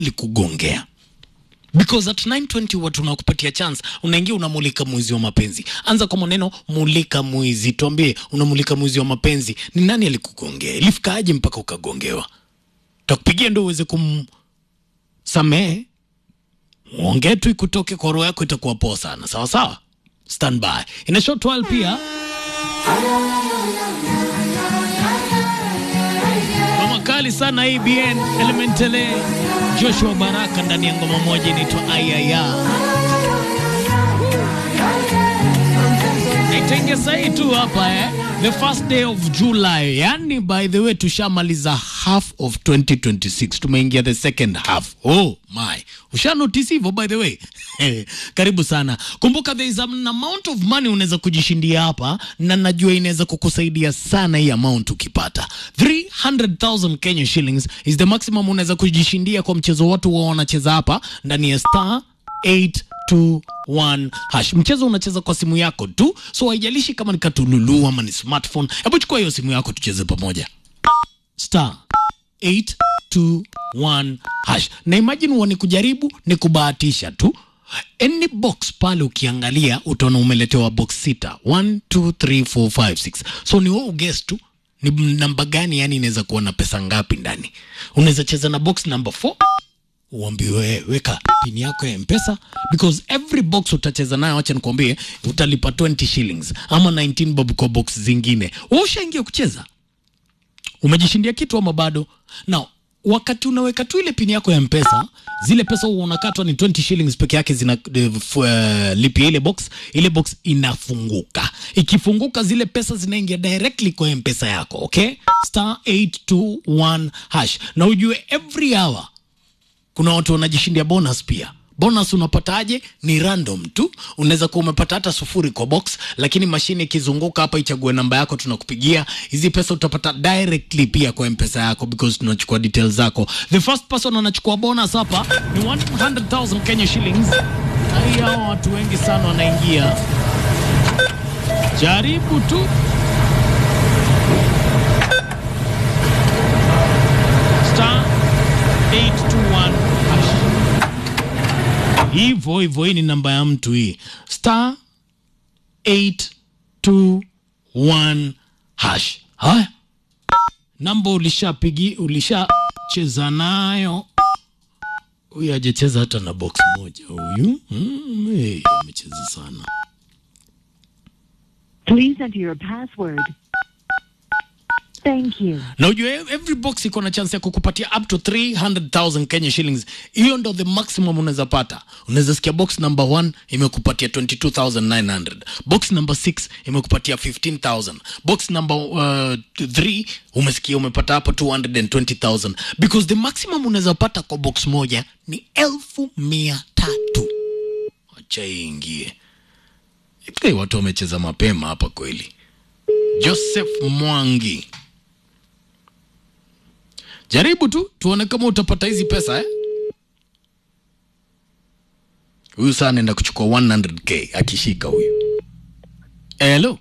likugongea because at 920 watu unakupatia chance unaingia unamulika mwizi wa mapenzi anza kwa maneno mulika mwizi tuambie unamulika mwizi wa mapenzi ni nani alikugongea ilifikaje mpaka ukagongewa takupigia ndo uweze kumsamehe ongee tu ikutoke kwa roho yako itakuwa poa sana sawa sawa stand by ina short while pia ngoma kali sana ABN Elementele Joshua Baraka ndani ya ngoma moja inaitwa Ayaya. Naitengeza hii tu hapa eh. The first day of July. Yani by the way tushamaliza half of 2026. Tumeingia the second half. Oh my. Usha notice hivyo by the way. Karibu sana. Kumbuka there is an amount of money unaweza kujishindia hapa na najua inaweza kukusaidia sana hii amount ukipata. 300,000 Kenya shillings is the maximum unaweza kujishindia kwa mchezo watu wao wanacheza hapa ndani ya star 821 hash. Mchezo unacheza kwa simu yako tu, so haijalishi kama ni katululu ama ni smartphone. Hebu chukua hiyo simu yako tucheze pamoja. Star 821 hash. Na imagine huwa ni kujaribu ni kubahatisha tu. Any box pale ukiangalia utaona umeletewa box sita 1 2 3 4 5 6 so ni wewe uguess tu ni namba gani yani inaweza kuwa na pesa ngapi ndani unaweza cheza na box number 4 uambiwe weka pini yako ya mpesa because every box utacheza nayo acha nikwambie utalipa 20 shillings ama 19 bob kwa box zingine Wewe ushaingia kucheza umejishindia kitu ama bado now wakati unaweka tu ile pini yako ya mpesa zile pesa huwa unakatwa ni 20 shillings peke yake zina uh, lipia ile box ile box inafunguka ikifunguka zile pesa zinaingia directly kwa mpesa yako okay star 821 hash na ujue every hour kuna watu wanajishindia bonus pia bonus unapataje ni random tu unaweza kuwa umepata hata sufuri kwa box lakini mashine ikizunguka hapa ichague namba yako tunakupigia hizi pesa utapata directly pia kwa mpesa yako because tunachukua details zako the first person anachukua bonus hapa ni 100000 kenya shillings ai hao watu wengi sana wanaingia jaribu tu star 821 hash hivyo hivyo hii ni namba ya mtu hii star 821 hash haya namba ulishapigi ulishacheza nayo huyu ajecheza hata na box moja huyu mm, hey, amecheza sana Please enter your password. Thank you. na ujue every box iko na chance ya kukupatia up to 300000 kenya shillings hiyo ndo the maximum unaweza pata unaweza sikia box number 1 imekupatia 22900 box number 6 imekupatia 15000 box number 3 umesikia umepata hapo 220000 because the maximum unaweza pata kwa box moja ni elfu mia tatu wacha iingie hey, watu wamecheza mapema hapa kweli joseph mwangi jaribu tu tuone kama utapata hizi pesa eh? huyu saa anaenda kuchukua 100k akishika huyu helo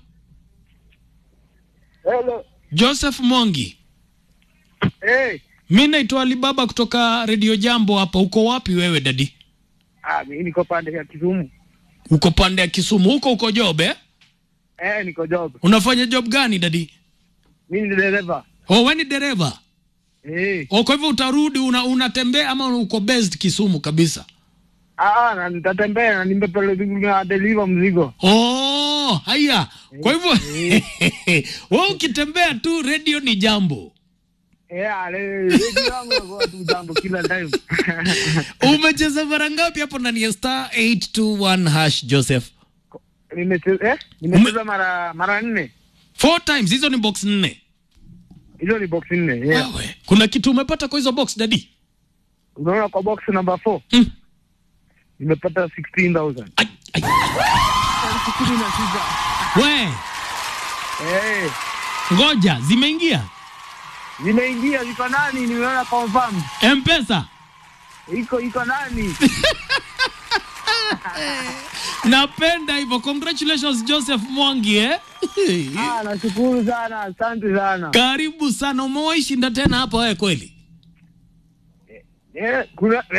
Hello. joseph mwangi Hey. mi naitwa alibaba kutoka redio jambo hapa uko wapi wewe dadi Ah, mimi niko pande ya Kisumu. uko pande ya kisumu huko uko job eh? Eh, niko job. unafanya job gani dadi Mimi ni dereva. oh, we ni dereva Eh. oh, kwa hivyo utarudi una, unatembea ama uko based kisumu kabisa Ah, na nitatembea na nimepeleka deliver mzigo. Oh, haya. Kwa hivyo wewe ukitembea tu radio ni jambo. Eh, ale redio yangu inakuwa tu jambo kila time. Umecheza mara ngapi hapo ndani ya star 821 hash Joseph? Nimecheza eh, nimecheza mara mara nne. Four times hizo ni box nne. Hizo ni box nne. Yeah. Wewe, kuna kitu umepata kwa hizo box dadi? Unaona kwa box number 4 Mm. nimepata 16000. Ai, ai. Sitini na sita. We, Eh, ngoja zimeingia. zimeingia ziko nani? Nimeona confirm. M-Pesa. Iko iko nani? Napenda hivyo. Congratulations Joseph Mwangi eh? Ah, nashukuru sana. Asante sana. Karibu sana. Umewahi shinda tena hapa wewe kweli? eh, kuna